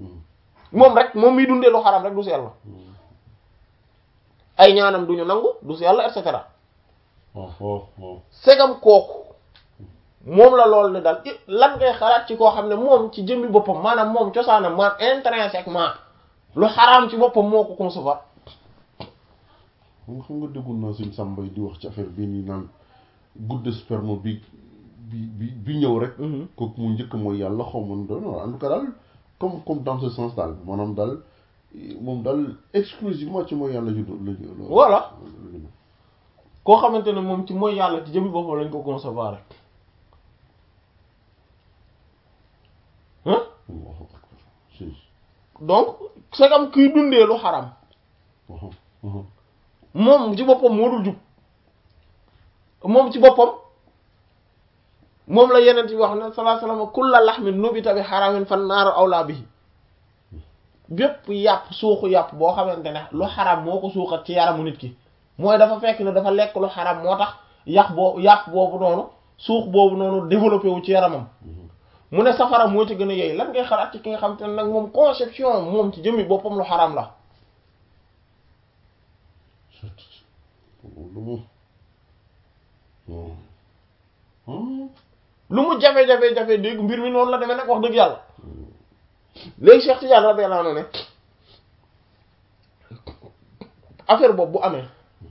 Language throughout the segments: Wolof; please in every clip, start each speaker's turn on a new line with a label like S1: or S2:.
S1: moom rek moom miy dundee lu xaram rek du sell ay ñaanam duñu nangu du sell et cetera segam kooku moom la loolu ne daal lan ngay xalaat ci koo xam ne moom ci jëmmi boppam maanaam moom cosaanam maanaam intrinsèquement lu xaraam ci boppam moo ko concevoir
S2: xam nga xam nga déggul naa suñ sàmbay di wax ci affaire bii nii naan goutte de sperme bi bi bi bi ñëw rek kooku mu njëkk mooy yàlla xaw ma doon en tout cas daal comme comme dans ce sens daal maanaam daal moom daal exclusivement ci mooy yàlla ju la
S1: voilà koo xamante ne moom ci mooy yàlla ci jëmmi boppam lañ ko concevoir rek hein donc c'est comme kuy dundee lu xaram moom ci boppam moo dul jub moom ci boppam moom la yeneen bi wax ne sallallahu alayhi wasallam kulla lahmin nubita bi haramin fan naaru awla bihi bépp yàpp suuxu yàpp boo xamante ne lu xaram moo ko suuxat ci yaramu nit ki mooy dafa fekk ne dafa lekk lu xaram moo tax yàq boo yàpp boobu noonu suux boobu noonu développé wu ci yaramam mu ne safara moo ci gën a yey lan ngay xalaat ci ki nga xamante ne nag moom conception moom ci jëmmi boppam lu xaram la lu mu jafe-jafe-jafe dégg mbir mi noonu la demee nag wax dëgg yàlla léegi Cheikh Tidiane radiyallahu anhu ne affaire boobu bu amee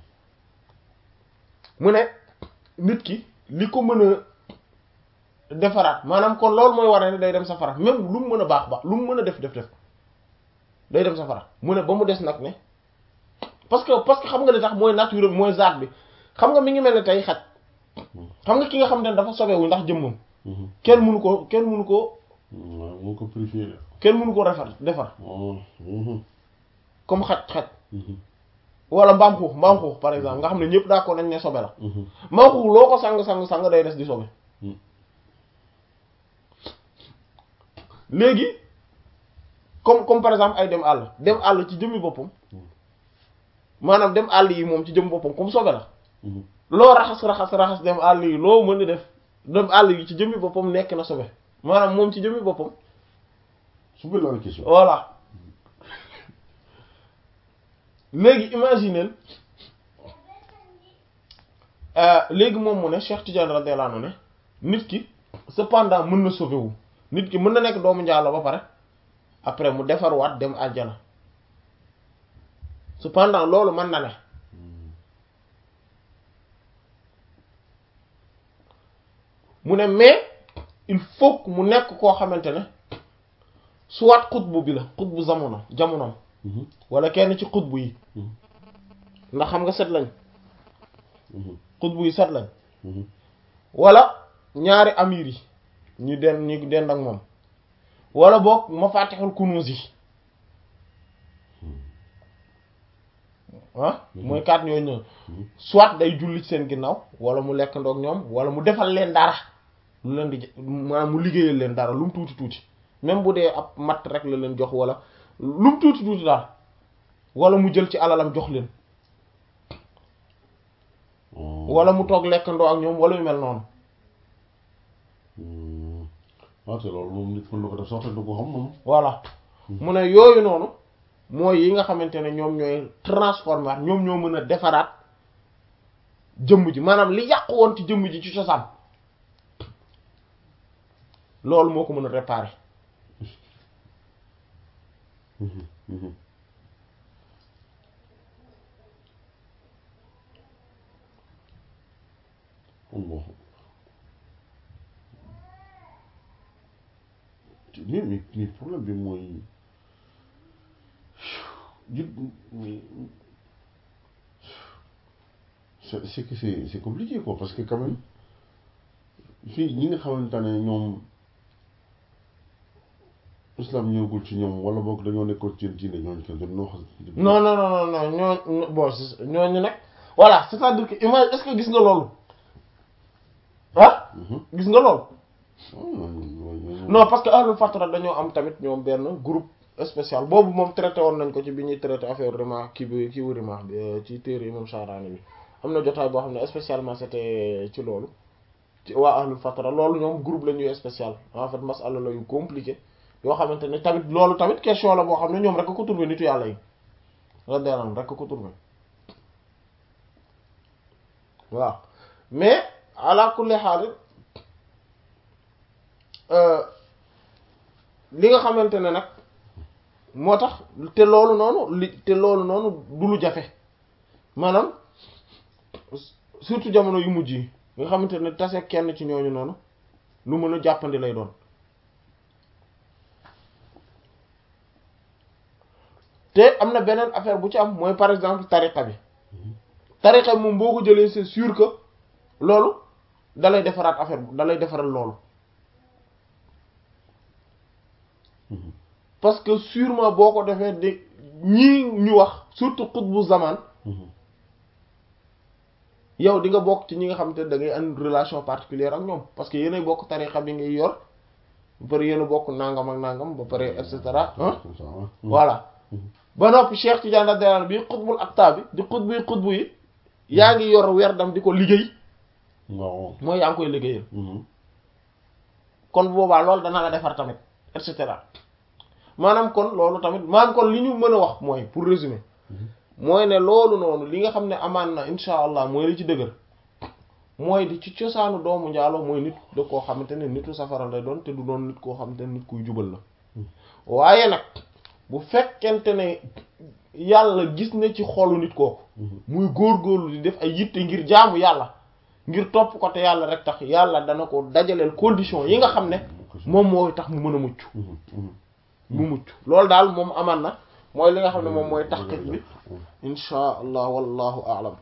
S1: mu ne nit ki li ko mën a defaraat maanaam kon loolu mooy war ne day dem safara même lu mu mën a baax baax lu mu mën a def def def day dem safara mu ne ba mu des nag ne parce que parce que xam nga li tax mooy nature mooy zaat bi xam nga mi ngi mel ne tey xaj xam nga ki nga xam ne dafa sobewu ndax jëmmam kenn mënu ko kenn mënu ko
S2: moo ko préféré
S1: kenn mënu ko defar defar comme xaj xaj wala mbaam xuux mbaam xuux par exemple nga xam ne ñëpp d'accord nañ ne sobe la mbaam xuux loo ko sang sang sang day des di sobe léegi comme comme par exemple ay dem àll dem àll ci jëmmi boppam maanaam dem àll yi moom ci jëmmi boppam comme sobe la loo raxas raxas raxas dem àll yi loo mën a def dem àll yi ci jëmmi boppam nekk na sobe maanaam moom ci jëmmi boppam
S2: sobe la question
S1: voilà léegi imagineel léegi moom mu ne Cheikh Tidiane radiyallahu anhu ne nit ki cependant mën na sauver wu nit ki mën na nekk doomu njaalo ba pare après mu defarwaat dem àjjana cependant loolu mën na ne mu ne mais il faut que mu nekk koo xamante ne soit xutbu bi la xutbu jamono jamonoom wala kenn ci xutbu yi ndax xam nga set lañ xutbu yi set lañ wala ñaari amir yi ñu den ñu dend ak moom wala boog mafatihul kunuz yi ah mooy kaat ñooyu ñëw soit day julli ci seen ginnaaw wala mu lekk ndoog ñoom wala mu defal leen dara lu leen di maanaam mu liggéeyal leen dara lu mu tuuti tuuti même bu dee ab matt rek la leen jox wala lu mu tuuti tuuti daal wala mu jël ci alalam jox leen wala mu toog lekk ndoo ak ñoom wala yu mel noonu
S2: waaw te loolu moom nit mën na ko def sax te du ko xam moom
S1: voilà mu ne yooyu noonu mooy yi nga xamante ne ñoom ñooy transformer ñoom ñoo mën a defaraat jëmm ji maanaam li yàqu woon ci jëmm ji ci cosaan loolu moo ko mën a réparer
S2: Allah mais mais mais problème bi mooy jut mais c'est c'est que c'est c'est compliqué quoi parce que quand même fii ñi nga xamante ne ñoom islam ñëwagul ci ñoom wala boog dañoo nekkoon ci diine ñooñu kenn dañoo wax.
S1: non non non non ñoo bon ñooñu nag voilà c'est-à-dire que image est-ce que gis nga loolu ah. gis nga loolu. non parce que ahlul fatra dañoo am tamit ñoom benn groupe spécial boobu moom traité woon nañ ko ci bi ñuy traité affaire rimaax kii bi kii wu rimaax bi ci téere imam Sha'rani bi am na jotaay boo xam ne spécialement c'était ci loolu ci waa ahlul fatra loolu ñoom groupe la ñuy spécial en fait masala la yu compliqué yoo xamante ne tamit loolu tamit question la boo xam ne ñoom rek ko trouvé nitu yàlla yi radiyallahu anhum rek ko trouvé waaw mais ala kulli xaal li nga xamante ne nag moo tax te loolu noonu li te loolu noonu du lu jafe maanaam surtout jamono yu mujj yi nga xamante ne tase kenn ci ñooñu noonu lu mën a jàppandi lay doon te am na beneen affaire bu ci am mooy par exemple tariqa bi tariqa bi moom boo ko jëlee c'est sûr que loolu dalay defaraat affaire bu dalay defaral loolu parce que sûrement boo ko defee de ñii ñu wax surtout xutbu zaman yow di nga bokk ci ñi nga xamante ne da ngay am relation particulière ak ñoom parce que yéenay bokk tariqa bi ngay yor ba pare yéen a bokk nangam ak nangam ba pare et cetera ah voilà ba noppi Cheikh Tidiane radiyallahu bi xutbul akta bi di xutbu yi xutbu yi yaa ngi yor werdam di ko liggéey
S2: waaw
S1: mooy yaa ngi koy liggéeyal kon boobaa loolu dana la defar tamit et cetera maanaam kon loolu tamit maanaam kon li ñu mën a wax mooy pour résumer mooy ne loolu noonu li nga xam ne amaan na insha allah mooy li ci dëgër mooy di ci cosaanu doomu njaaloo mooy nit da koo xamante ne nitu safara lay doon te du doon nit koo xamante ne nit kuy jubal la waaye nag bu fekkente ne yàlla gis na ci xolu nit kooku muy góorgóorlu di def ay yitte ngir jaamu yàlla ngir topp ko te yàlla rek tax yàlla dana ko dajaleel condition yi nga xam ne moom mooy tax mu mën a mucc mu mucc loolu daal moom amaan na mooy li nga xam ne moom mooy taxqiq bi insha allah wallahu aalam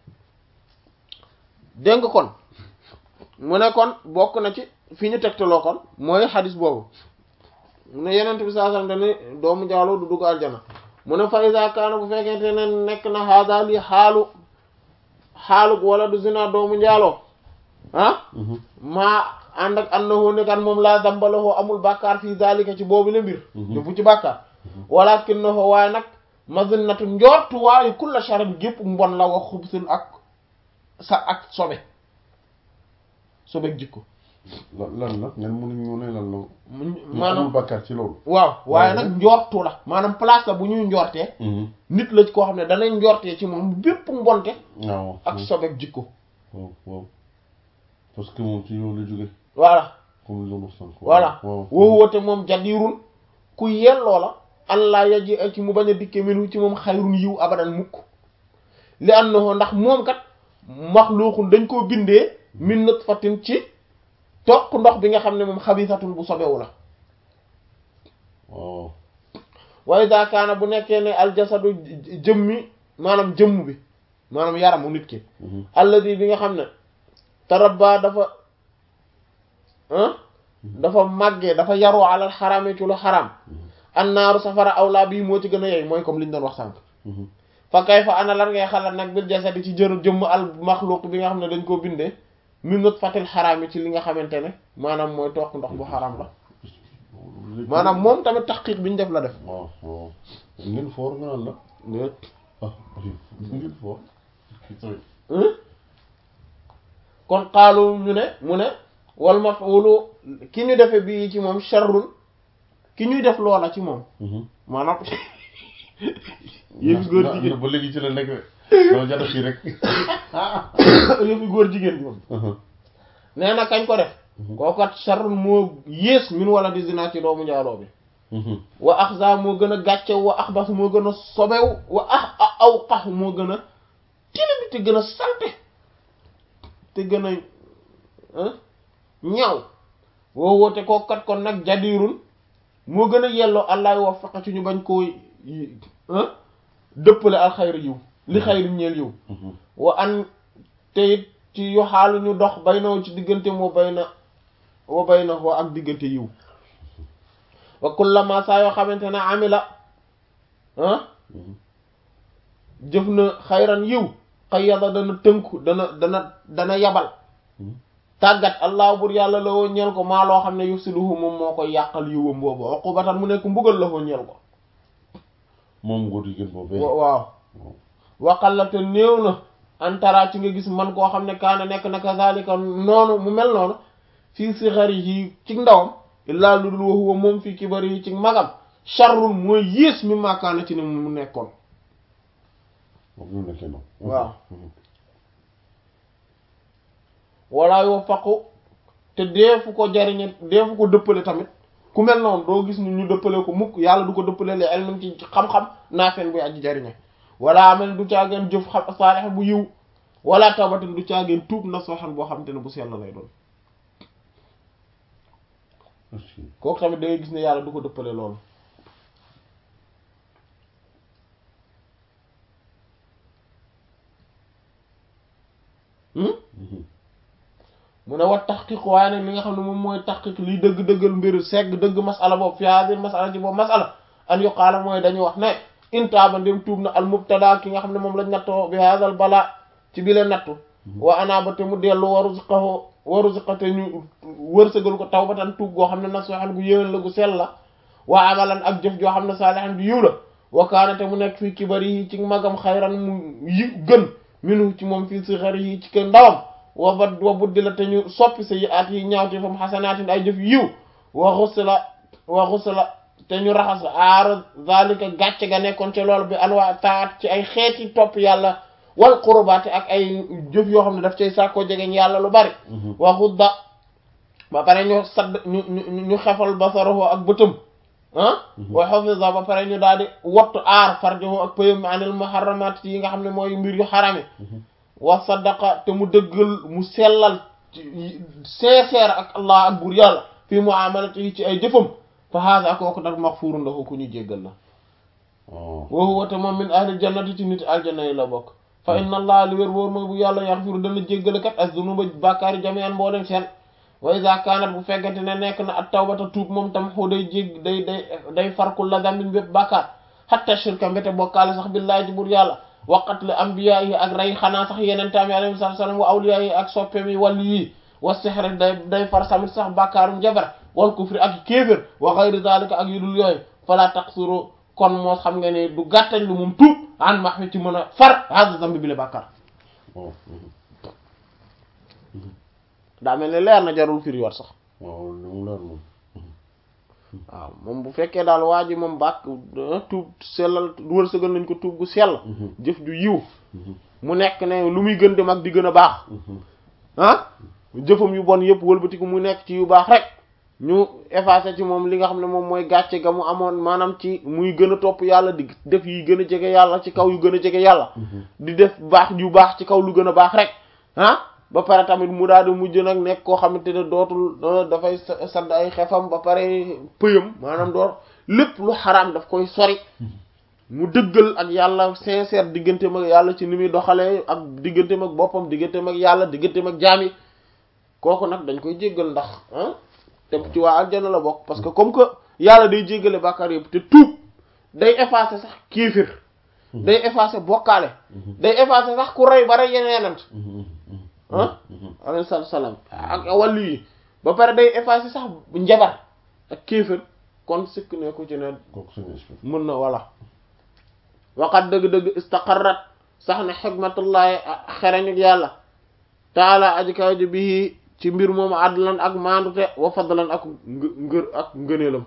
S1: dégg nga kon mu ne kon bokk na ci fi ñu tegtaloo kon mooy xadis boobu mu ne yenent bi saa sallam dane doomu njaaloo du dugg aljana mu ne fa iza kaana bu fekkente ne nekk na haada li xaalu xaalug wala du zina doomu njaaloo ah maa ànd ak annahu ne kan moom laa dambalowoo amul bàkkaar fii zalika ci boobu la mbir defu ci bàkkaar walakinahu waaye nag mazinnatu njortu waaye kulla sharin gépp mbon la wax xubsin ak sa ak sobe sobe jikko
S2: lan la ngeen mënuñ ñu ne lan la
S1: maanaam
S2: amul bàkkaar ci loolu
S1: waaw waaye nag njortu la maanaam place la bu ñuy njortee nit la koo xam ne danay njortee ci moom bépp mbonte
S2: waaw
S1: ak sobe jikko
S2: waaw waaw parce que moom ci yow la jóge
S1: voilà
S2: comme li doon wax sànq
S1: voilà
S2: waaw
S1: woowu woote moom jadirun ku yelloo la allah yaji ci mu bañ a dikke minu ci moom xayrun yiw abadan mukk li annahu ndax moom kat maxluuqun dañ koo bindee min nutfatin ci toq ndox bi nga xam ne moom xabisatun bu sobewu la
S2: waaw
S1: wa iza kaana bu nekkee ne aljasadu jëmmi maanaam jëmm bi maanaam yaramu nit ki alladi bi nga xam ne tarabba dafa dafa màggee dafa yaru alal xaraame ci lu xaraam annaaru safara awlaa bii moo ci gën a yey mooy comme li ñu doon wax sànq fa kay fa ana lan ngay xalaat nag bil jasadi ci jër jëmm al maxluq bi nga xam ne dañ koo bindee min nutfatil xaraam yi ci li nga xamante ne maanaam mooy toq ndox bu xaraam la maanaam moom tamit taxqiq bi ñu def la def
S2: waaw waaw ngeen foor nga naan la ah ngeen foor
S1: kon xaalu ñu ne mu ne wal maf'ulu ki ñu defe bii ci moom sharrun ki ñuy def loola ci moom maanaam yëfi góor jigéen
S2: ba léegi ci la nekk loolu jada fii rek
S1: yëfi góor jigéen bi moom nee na kañ ko def kookat sharrun moo yées min wala di zina ci doomu njaaloo bi wa axza moo gën a gàccew wa axbas moo gën a sobew wa ax aw xax moo gën a tilim te gën a salte te gën a ñaw woo woote kookat kon nag jadirun moo gën a yelloo allah wa faqa ci ñu bañ koo dëppale al xayri yiw li xayri ñeel yiw wa an te it ci yu xaalu ñu dox bay na ci diggante moo bay na wa bay na woo ak diggante yiw wa kullama saa yoo xamante ne amila jëf na xayran yiw xayyada dana tënku dana dana dana yabal tàggat allah bur yàlla la woo ñeel ko maa loo xam ne yufsiduhu moom moo koy yàqal yiwam boobu uqubatan mu nekk mbugal la woo ñeel ko
S2: moom góor jigéen boobu
S1: waaw waqallate néew na antara ci nga gis man koo xam ne kaana nekk na kazalika noonu mu mel noonu fii sigharihi ci ndawam illaa lu dul wa huwa moom fii kibari yi ci magam sharrun mooy yées mi maakaana ci ne mu nekkoon
S2: moom ñu nekkee noonu
S1: waaw wala yoo faqu te deefu ko jariñe deefu ko dëppale tamit ku mel noonu doo gis ni ñu dëppale ko mukk yàlla du ko dëppale le elmin ci xam-xam naafeen buy aji jariñe wala amal du caageen jëf xam saalix bu yiw wala tawbatin du caageen tuub na sooxan boo xam te ne bu sell lay doon kooku tamit da ngay gis ne yàlla du ko dëppale loolu mu ne wat taxqiq waaye nag li nga xam ne moom mooy taxqiq liy dëgg-dëggal mbir segg dëgg masala boobu fi hadir masala ci boobu masala an yuqaala mooy dañuy wax ne intaaba ndem tuub na al mubtada ki nga xam ne moom lañ nattoo bi hadal bala ci bi leen nattu wa anaaba te mu dellu waruziqahu waruziqate ñu wërsëgal ko tawbatan tuub goo xam ne nasuhan gu yéwén la gu sell la wa amalan ak jëf joo xam ne saalihan gu yiw la wa kaana te mu nekk fii kibari yi ci magam xayran mu yi gën minu ci moom fii sixari yi ci kër ndawam wa ba wa buddi la te ñu soppi sa yi at yi ñaawte fam xasanaatin ay jëf yiw wa xusla wa xusla te ñu raxas aara zalika gàcce ga nekkoon ci loolu bi anwaa taat ci ay xeeti topp yàlla wal qurbaate ak ay jëf yoo xam ne daf cay sàkkoo jegeñ yàlla lu bari wa xudda ba pare ñu sadd ñu ñu ñu xefal basarahu ak bëtëm ah wa hafiza ba pare ñu daal di wattu aar farjahu ak pëyam anil muharramat yi nga xam ne mooy mbir yu xarame wa sadaqa te mu dëggal mu sellal sincère ak allah ak buur yàlla fii muamalati yi ci ay jëfam fa haada kooku nag maxfuurun lahu ku ñu jéggal la wa huwa te moom min ahli jannati ci nit aljanna yi la bokk fa inna allah li wér wóor mooy bu yàlla yaxfiru dana jéggale kat as dunuba bàkkaari jami'an mboolem seen wa iza kaanat bu fekkente ne nekk na at tawbata tuub moom tam xu day jég day day day farkul la dambin bépp bàkkaar hatta shirka mbéte bokkaale sax billaahi ci buur yàlla waqat la ambiya yi ak rey xanaa sax yeneen taami alayhi salaam wa awliya yi ak soppem yi wàllu yi wa sihri day day far samit sax bàkkaarum jabar wal kufri ak kéefér wa ghayri zalika ak yu dul yooyu fala taqsuru kon moo xam nga ne du gàttañ lu moom tuub an max mi ci mën a far hada zambi bi le bàkkaar daa mel ne leer na jarul firi wat sax
S2: waaw li mu leer moom
S1: waaw moom bu fekkee daal waa ji moom bàkk tuub sellal wërsëgal nañ ko tuub gu sell jëf ju yiw mu nekk ne lu muy gën di mag di gën a baax ah jëfam yu bon yëpp wëlbatiku mu nekk ci yu baax rek ñu effacé ci moom li nga xam ne moom mooy gàcce ga mu amoon maanaam ci muy gën a topp yàlla di def yi gën a jege yàlla ci kaw yu gën a jege yàlla di def baax yu baax ci kaw lu gën a baax rek ah ba pare tamit mu daal di mujj nag nekk koo xamante ne dootul dafay sadd ay xefam ba pare pëyam maanaam door lépp lu xaraam daf koy sori mu dëggal ak yàlla sincère digganteem ak yàlla ci ni muy doxalee ak digganteem ak boppam digganteem ak yàlla digganteem ak jaam yi kooku nag dañ koy jéggal ndax ah te ci waa aljana la bokk parce que comme que yàlla day jéggale bàkkaar yëpp te tuub day effacer sax kiifir day effacer bokkaale day effacer sax ku rey ba rey yeneenant ah alayhi salaatu salaam ak wàllu yi ba pare day effacer sax njabar ak kéefër kon sikk ne ku ci ne
S2: kooku suñu esprit
S1: mën na walla waxat dëgg-dëgg istaqarrat sax ne xikmatullahi xereñuk yàlla taala aji kaw ji bii ci mbir moomu adlan ak maandute wa fadlan ak ngër ak ngëneelam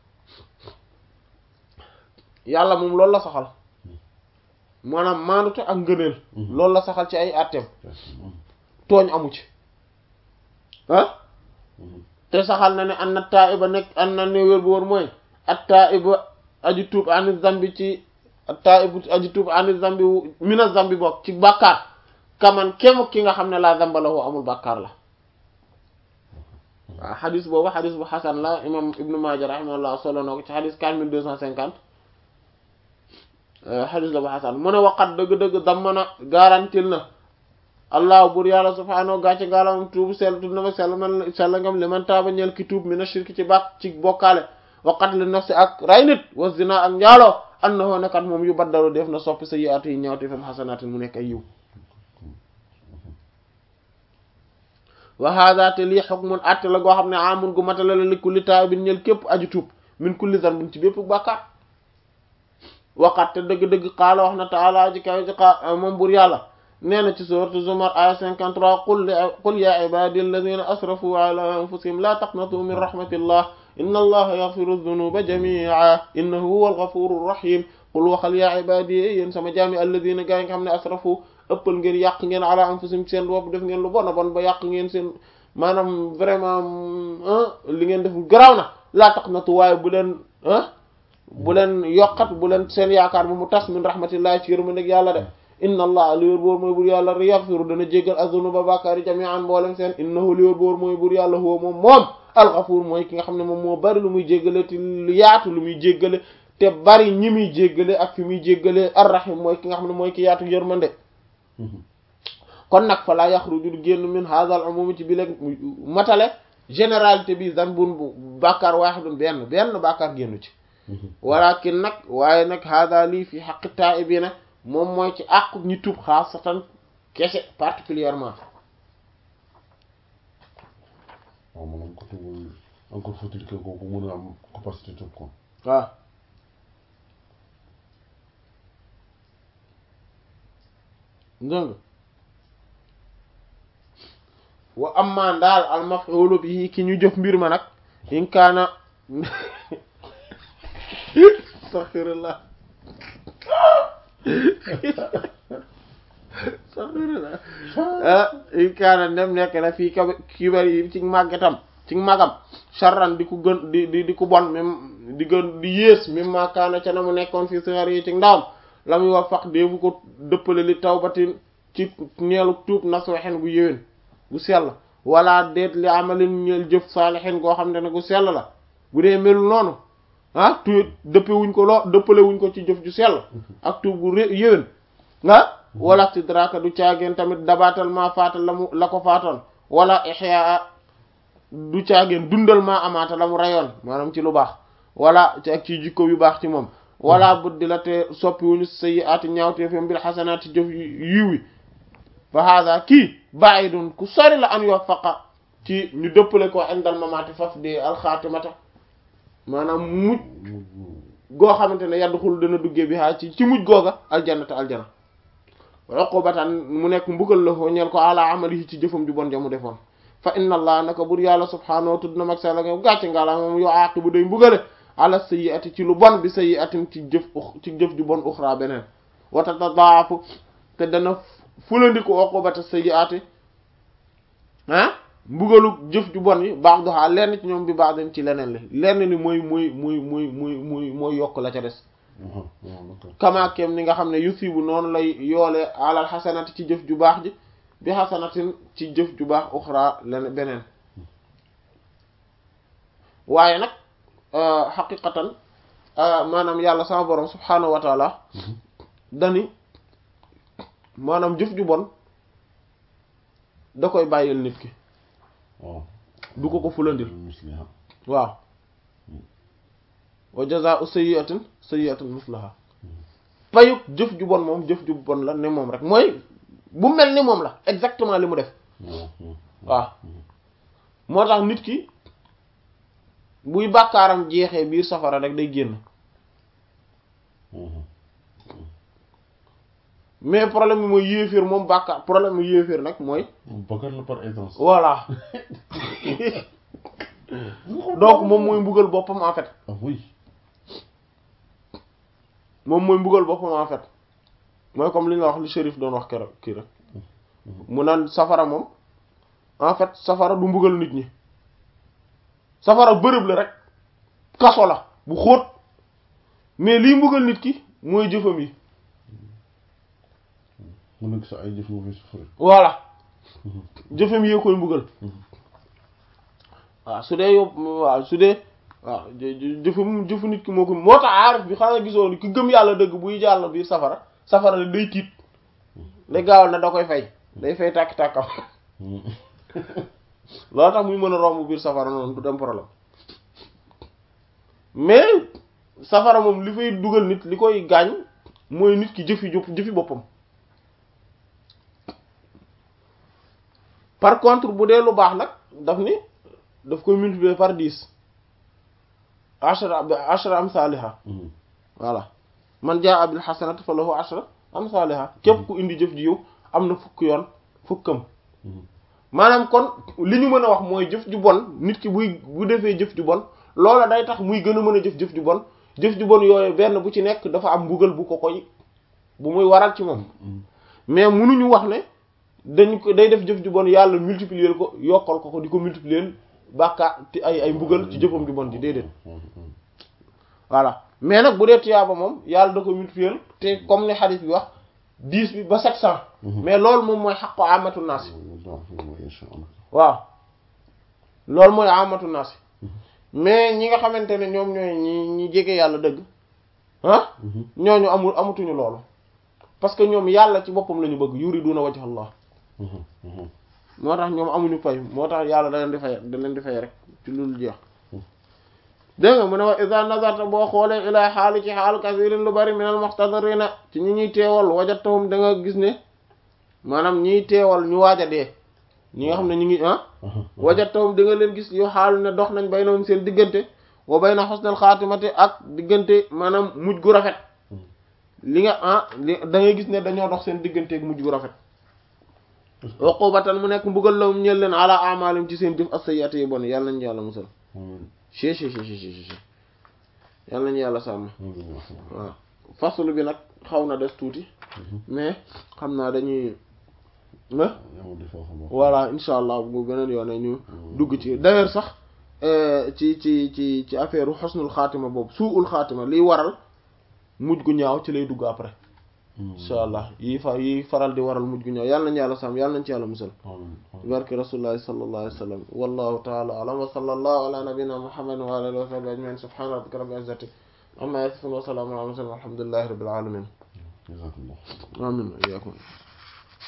S1: yàlla moom loolu la saxal maanaam maandute ak ngëneel loolu la saxal ci ay atteem tooñ amu ci ah te saxal na ne an na taiba nekk an na ne wér bu wër mooy at taiba aji tuub ani zambi ci at taibu aji tuub ani zambi mina zambi bokk ci bàkkaar kaman kem ki nga xam ne laa zamba la woo amul bàkkaar la waaw xadis boobu xadis bu xasan la imam ibnu maaja rahimahullah solo na ko ci xadis quatre mille deux cent cinquante xadis la bu xasan mu ne waqat dëgg-dëgg dammana garantil na allah bur yàlla subhaanahu gàcce gaalamam tuubu sell tuub na ma sell man sell ngam li man taaba ñeel ki tuub mina shirki ci bàkk ci bokkaale wa qatli nafsi ak ray nit wa zina ak njaaloo annahu nekat moom yu baddalu def na soppi sa yiatu yi ñaawte fam xasanaatin mu nekk ay yiw wa hada te lii hukmun atte la goo xam ne amun gu matala la li kulli taabin ñeel képp aju tuub min kulli zanbin ci bépp bàkkaar waqat te dëgg-dëgg qaala wax na taala ji kaw ji qa moom bur yàlla nee na ci sourate Zumar aya 53 qul qul ya ibadi alladhina asrafu ala anfusihim la taqnatu min rahmatillah inna allaha yaghfiru dhunuba jami'a innahu huwal ghafurur rahim qul waxal yaa ibadiy yéen sama jaami alladina gaa yi nga xam ne asrafu ëppal ngeen yàq ngeen ala anfusihim seen bopp def ngeen lu bon a bon ba yàq ngeen seen maanaam vraiment li ngeen def garaaw na laa taqnatu waaye bu leen ah bu leen yokkat bu leen seen yaakaar bu mu tas min rahmatillahi ci yërmandeeg yàlla de inna allah li wér boor mooy bur yàlla yaghfiru dana jéggal azunuba bàkkaari jami'an mboolem seen innahu li wér boor mooy bur yàlla huwa moom moom alxafuur mooy ki nga xam ne moom moo bari lu muy jéggale te lu yaatu lu muy jéggale te bari ñi muy jéggale ak fi muy jéggale arrahim mooy ki nga xam ne mooy ki yaatu yërmande kon nag fa laa yaxruju du génn min hadha al umum ci bi leg matale généralité bi zanbun bu bàkkaar waahidun benn benn bàkkaar génnu ci walakin nag waaye nag hada lii fi haqqi taa'ibina moom mooy ci àqu ñi tub xaasatan kese particulièrement
S2: waaw maanaam côté boobu encore faut-il que kooku mën a am capacité tub ko
S1: waaw dégg nga wa amma daal al maf'ulu bihi ki ñu jëf mbir ma nag in kaana astaghfirullah astaghfirullah ah in kaana dem nekk na fii ka kibar yi ci màggetam ci magam charran di ku gën di di di ku bon même di gën di yées même ma kaana ca na mu nekkoon fii sixar yi ci ndawam la muy wax fax déefu ko dëppale li tawbatin ci ñeelu tuub nasuhen gu yéwén gu sell wala déet li amalin ñeel jëf saalihin goo xam ne gu sell la bu dee melul noonu ah tuut dëppe wuñ ko loo dëppale wuñ ko ci jëf ju sell ak tuub gu ré yéwén ah wala tidraka du caageen tamit dabaatal maa faatal la mu la ko faatoon wala ihya du caageen dundal maa amaata la mu rayoon maanaam ci lu baax wala ci ak ci jikko yu baax ci moom wala buddi la te soppi wuñu sayi ati ñaawteefam bil xasanaati jëf yiw wi fa hada kii ba'idun ku sori la an yuwaffaqa ci ñu dëppale ko indal mamaati faf di alxaatimata maanaam mujj goo xamante ne yadduxul dana duggee bi haa ci ci mujj googa aljannata aljana uqubatan mu nekk mbugal la foo ñeel ko ala amalihi ci jëfam ju bon jamu defoon fa inna allah naka bur yàlla subhaanahu tudd na mag sala nga gàcce nga la moom yo aqibu day mbugale ala sayyi'ati ci lu bon bi sayyi'atin ci jëf ci jëf ju bon uxra beneen wa tatadaafu te dana fulandiku uqubata sayyi'ati ah mbugalu jëf ju bon yi baax doxaa lenn ci ñoom bi baax dañ ci leneen li lenn li mooy mooy mooy mooy mooy mooy mooy yokk la ca des kamaakem ni nga xam ne yusibu noonu lay yoole alal xasanati ci jëf ju baax ji bi xasanatin ci jëf ju baax uxra leneen beneen waaye nag xaqiqatan maanaam yàlla sama borom subhaanahu wa taala dani maanaam jëf ju bon da koy bàyyil nit ki du ko ko fulandil waaw wa jazaa'u sayyi'atin sayyi'atun mislaha payuk jëf ju bon moom jëf ju bon la ne moom rek mooy bu mel ni moom la exactement li mu def waaw moo tax nit ki buy bàkkaaram jeexee biir safara rek day génn mais problème bi mooy yéeféer moom bàkkaar problème mu yéeféer nag mooy
S2: bàkkaar la par essence
S1: voilà donc moom mooy mbugal boppam en fait
S2: ah oui
S1: moom mooy mbugal boppam en fait mooy comme li nga wax li shérif doon wax keroog kii rek mu naan safara moom en fait safara du mbugal nit ñi safara bërëb la rek kaso la bu xóot mais liy mbugal nit ki mooy jëfam yi
S2: mu nekk sa ay jëf nga fay souffrir
S1: voilà jëfam yee koy mbugal waaw su dee yóbbu waaw su dee waaw jëfam jëfu nit ki moo ko moo tax aarif bi xanaa gisoo ni ki gëm yàlla dëgg buy jàll biir safara safara la day tiit day gaawal na da koy fay day fay tàkk-tàkkam loolu tax muy mën a romb biir safara noonu du dem problème mais safara moom li fay dugal nit li koy gaañ mooy nit ki jëfi jëf jëfi boppam par contre bu dee lu baax nag daf ni daf koy multiplier par dix ashra ashra amsaliha voilà man jaa bil hasanati falahu ashra amsaliha képp ku indi jëf ji yow am na fukk yoon fukkam maanaam kon li ñu mën a wax mooy jëf ju bon nit ki buy bu defee jëf ju bon loola day tax muy gën a mën a jëf-jëf ju bon jëf ju bon yooyu benn bu ci nekk dafa am mbugal bu ko koy bu muy waral ci moom mais munuñu wax ne dañ ko day def jëf ju bon yàlla multiplier ko yokkal ko ko di ko multiplier bàkkaar te ay ay mbugal ci jëfam ju bon ji déedéet voilà mais nag bu dee tiyaaba moom yàlla da ko multiplier te comme ni hadith bi wax dix bi ba sept cent mais loolu moom mooy xaqu amatu naas waaw loolu mooy amatu naas mais ñi nga xamante ne ñoom ñooy ñi ñi jege yàlla dëgg ah ñooñu amul amatuñu loolu parce que ñoom yàlla ci boppam la ñu bëgg yuriduna wajha Allah moo tax ñoom amuñu pay moo tax yàlla da leen di fay da leen di fay rek ci lu jeex dégg nga mu ne wa iza nazarta boo xoolee ilaa xaali ci xaal kasirin lu bari minal muxtadirina ci ñi ñuy teewal wajatahum da nga gis ne maanaam ñiy teewal ñu waaj a dee ñi nga xam ne ñu ngi ah wajatahum da nga leen gis yu xaalu ne dox nañ baynahum seen diggante wa bayna husnal xaatimati ak diggante maanaam mujj gu rafet li nga ah li da ngay gis ne dañoo dox seen diggante ak mujj gu rafet uqubatan mu nekk mbugal la mu ñeel leen ala amalim ci seen jëf as-sayyi'ati yi bon yàlla nañu yàlla musal ci ci ci ci ci yàlla nañu yàlla sàmm waaw faslu bi nag xaw na des tuuti mais xam naa dañuy voilà insha allah bu beneen yoone ñu dugg ci d'ailleurs sax ci ci ci ci affaire xusnul xaatima boobu suul xaatima liy waral mujj gu ñaaw ci lay dugg après insha allah yi fa yi faral di waral mujj gu ñaaw yàlla nañu yàlla sàmm yàlla nañu ci yàlla musal barke rasulullahi sallallahu alayhi wa sallam wallahu ta'ala a'lam wa sallallahu ala nabiyyina muhammadin wa ala alihi wa sahbihi ajma'in subhana rabbika rabbil izzati amma yasifun wa salamun ala mursalin walhamdulillahi rabbil alamin amin wa iyyakum